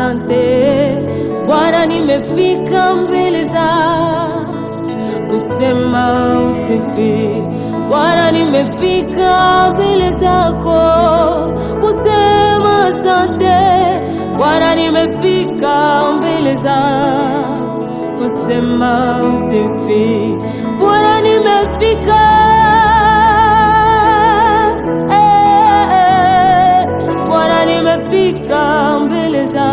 asante Bwana, nimefika mbele za kusema usifi. Bwana, nimefika mbele zako kusema asante Bwana, nimefika mbele za kusema usifi. Bwana, nimefika eh, eh. Bwana, nimefika mbele za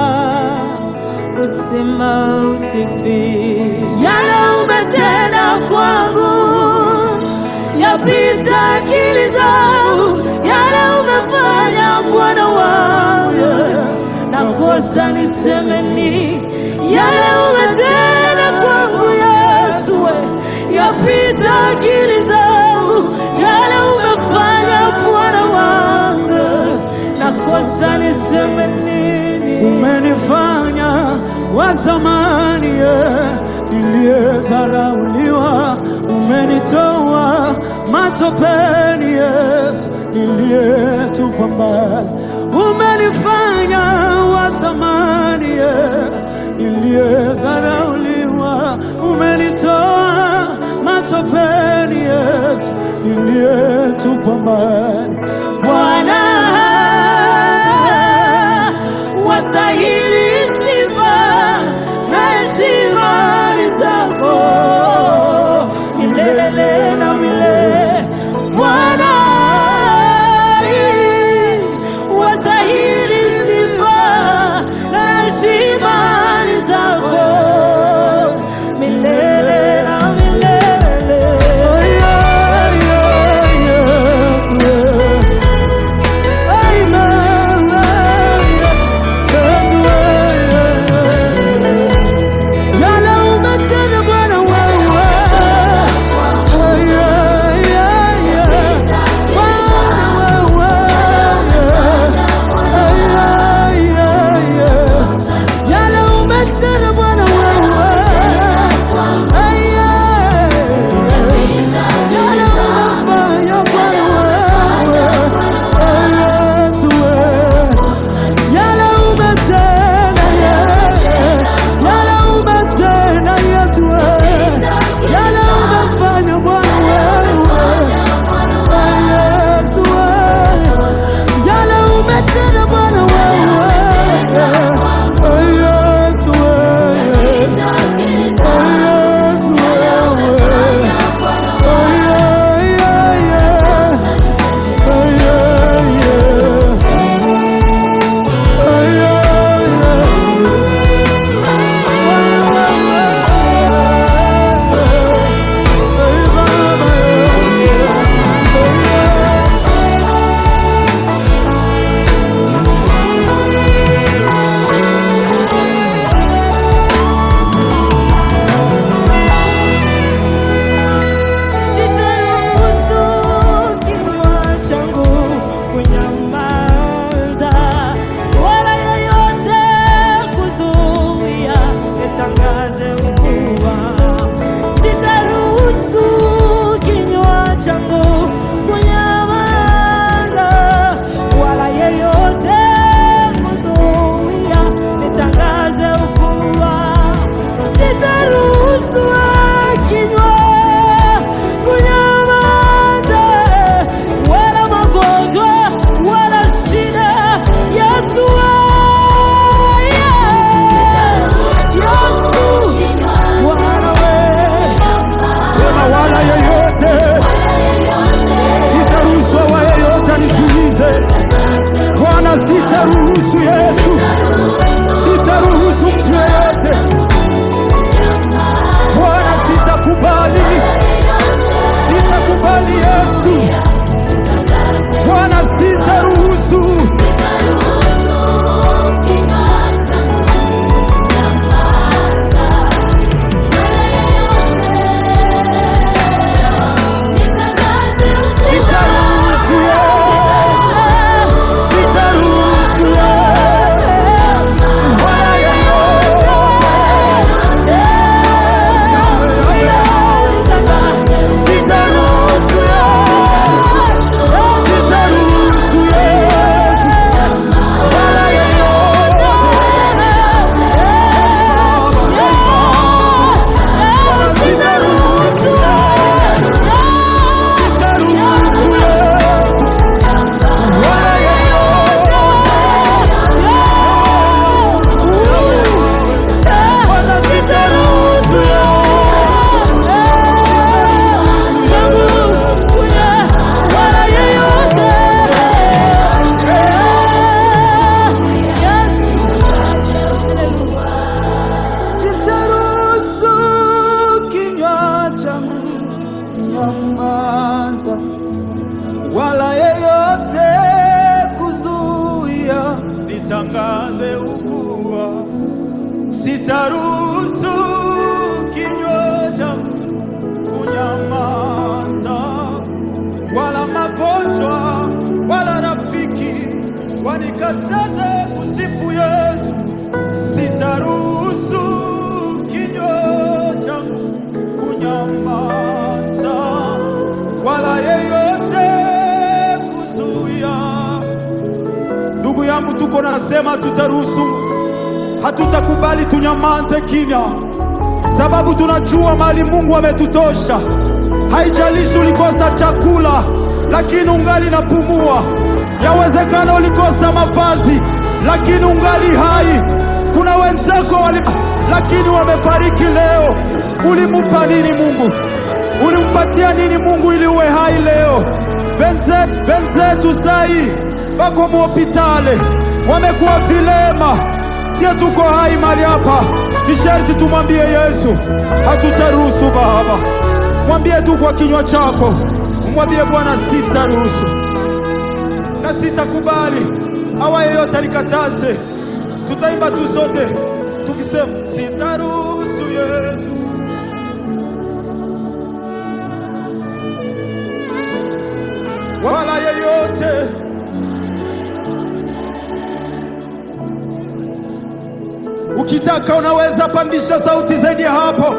kusema usifi. Yale umetenda kwangu yapita akili zangu, yale umefanya Bwana wangu, nakosa niseme nini? Yale umetenda kwangu Yesu, yapita akili zangu, yale umefanya Bwana wangu, nakosa niseme nini? Umenifanya wa zamani eh, niliyezarauliwa, umenitoa matopeni Yesu, niliyetupwa mbali. Umenifanya wa zamani eh, niliyezarauliwa, umenitoa matopeni Yesu, niliyetupwa mbali. Bwana wastahili sifa na heshima ni zako milele na milele. Bwana wastahili sifa na heshima ni zako milele na milele. Oh, yeah, yeah, yeah, yeah. Amen, yeah, yes, yeah, yeah. Yale umetenda Bwana wewe. Oh, yeah, yeah, yeah. Bwana wewe, yeah. Oh, yeah, yeah, yeah. Yale umetenda Bwana wewe. Oh, yeah. Yale umefanya Bwana wewe. Oh, Yesu wewe. Yale umetenda, yeah. Yale umetenda, Yesu wewe. Yale umefanya Bwana wewe. Oh, Yesu wewe. Yale umetenda Bwana wewe. Oh, Yesu wewe. Oh, Yesu wewe. Oh, yeah, yeah, yeah. Oh, yeah, yeah. Oh, yeah, yeah. Hey, Baba, yeah. Oh, yeah. Sitaruhusu kinywa changu kunyamaza, wala yeyote kuzuia nitangaze ukuu wako. Sitaruhusu kinywa changu kunyamaza, wala yeyote kuzuia nitangaze ukuu wako. Sitaruhusu kinywa kunyamaza, wala magonjwa wala shida. Yesu Yesu Bwana wewe Sema wala yeyote wala yeyote kuzuia. nitangaze ukua, sitaruhusu kinywa changu kunyamaza, wala magonjwa wala rafiki wanikataze kusifu Yesu. Sitaruhusu kinywa changu kunyamaza, wala yeyote kuzuia Ndugu yangu, tuko nasema tutaruhusu, hatutakubali tunyamaze kimya, sababu tunajua mali Mungu ametutosha. Haijalishi ulikosa chakula, lakini ungali napumua. Yawezekana ulikosa mavazi, lakini ungali hai. Kuna wenzako wali, lakini wamefariki leo. Ulimupa nini Mungu? Ulimpatia nini Mungu ili uwe hai leo? Benze, benzetu sai bako muhopitale wamekuwa vilema, sie tuko hai mali hapa. Ni sharti tumwambie Yesu, hatutaruhusu Baba. Mwambie tu kwa kinywa chako, umwambie Bwana, sitaruhusu na sitakubali awa yeyote anikataze. Tutaimba tu sote tukisema, sitaruhusu Yesu wala yeyote Ukitaka unaweza pandisha sauti zaidi ya hapo.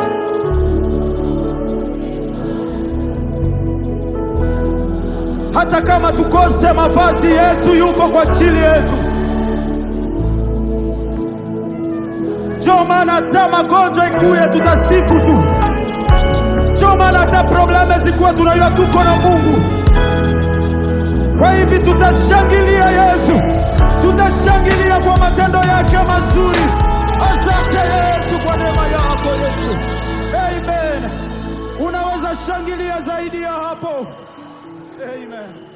Hata kama tukose mavazi, Yesu yuko kwa ajili yetu. Ndio maana hata magonjwa ikuye, tutasifu tu. Ndio maana hata probleme zikuwe, tunajua tuko na Mungu. Kwa hivi tutashangilia Yesu, tutashangilia kwa matendo yake mazuri. Asante Yesu kwa neema yako Yesu, amen. Unaweza shangilia zaidi ya hapo, amen.